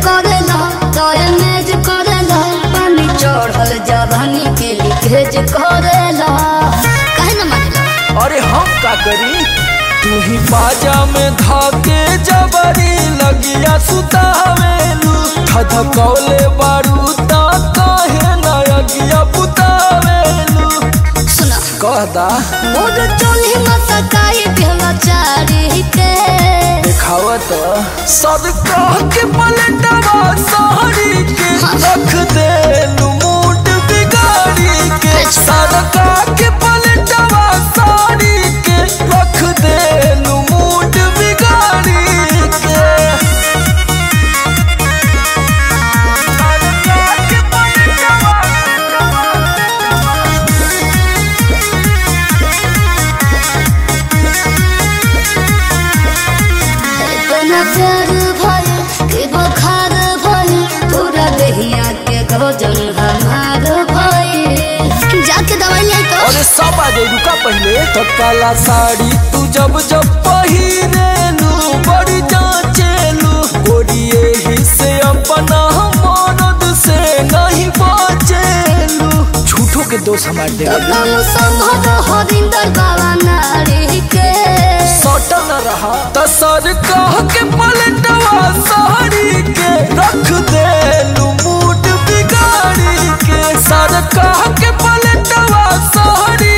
करेला तोरे मेज करेला पानी चढ़ल जवानी के लीकेज करेला काहे न मानेला अरे हम का करी तू ही बाजा में धाके जबरी लगिया सुतावेलू धधकौले बारू ता काहे ना अगिया बुतावेलू सुना कहदा मोर चोली मसकाई भेला चारी के देखावत सब कह के पलटवा साड़ी के रख देलू मूड बिगाड़ी के सब कह के पलटवा साड़ी के रख देलू मूड बिगाड़ी के इतना प्यार भइल कि बुखार भइल पूरा देहिया के गजन हमार भइल जाके दवाई ले तो अरे सब आ जाए रुका पहले तो काला साड़ी तू जब जब पहिरेलू बड़ी जांचेलू गोरिये ही से अपना मरद से नहीं बचेलू झूठो के दोष हमार दे तो कम संभव हरिंदर बाबा नारी के सटल रहा त सर कह के पलटवा साड़ी के रख देलू मूड बिगाड़ी के सर कह के पलटवा साड़ी